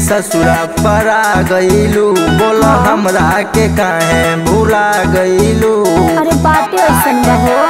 ससुरा परा गईलू बोला हमरा के काहे भूला गईलू अरे बाटे ऐसन बा हो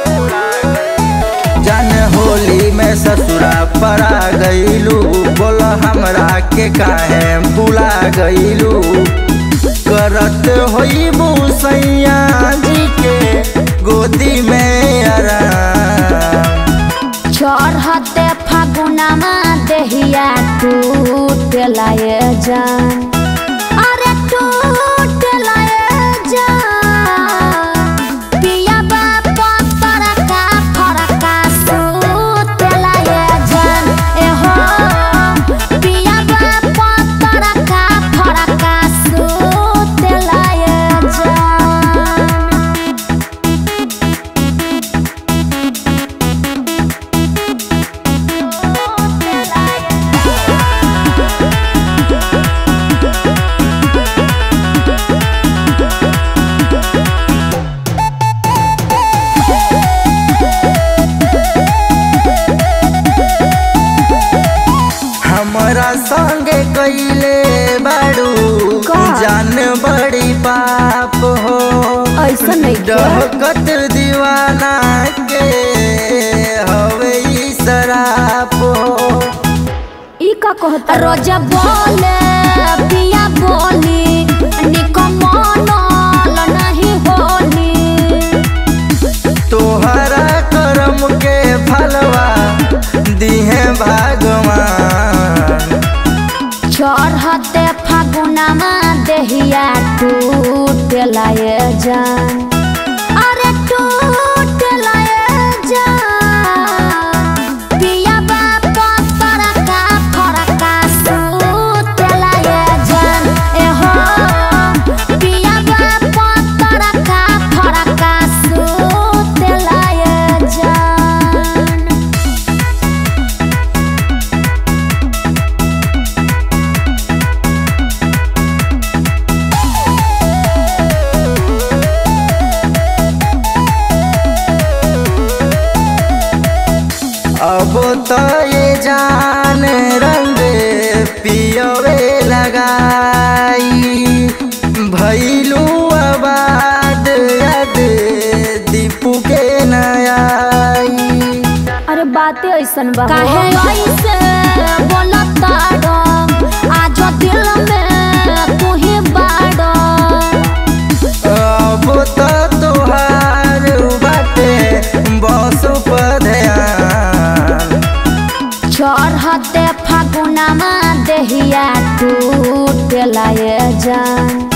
जन होली में ससुरा परा गईलू बोला हमरा के काहे भूला गईलू करत होई सैया जी के गोदी में आराम चढ़ते फागुनमा देहिया टूट लाए जान अरे टूट लाए जान पिया बाप तरका फरका सूत लाए जान ए हो पिया बाप तरका फरका सूत लाए जान हमरा संगे कैले बाड़ू का? जान बड़ी पाप हो ऐसन नइखे। डहकत दीवाना के हवे ई शराप हो ई का कहता रोजा बोले पिया बोली निकमनल नहीं होली तोहरा करम के फलवा दिहे भगवान चढ़ते फागुनमा देहिया टूट लाए जान अरे टूट लाए जान पिया बाप तरका फरका सूत लाए जान ए हो पिया बाप तरका फरका सूत लाए जान अब तो ये जान रंग पियवे लगाई भैलू आबाद याद दीपू के नयाई अरे बातें ऐसन बा काहे ऐसे बोलता डम आज दिल में तू ही बाड़ो अब तो तोहार बाटे बस पर ध्यान चढ़ते फागुनमा देहिया टूट लाए जान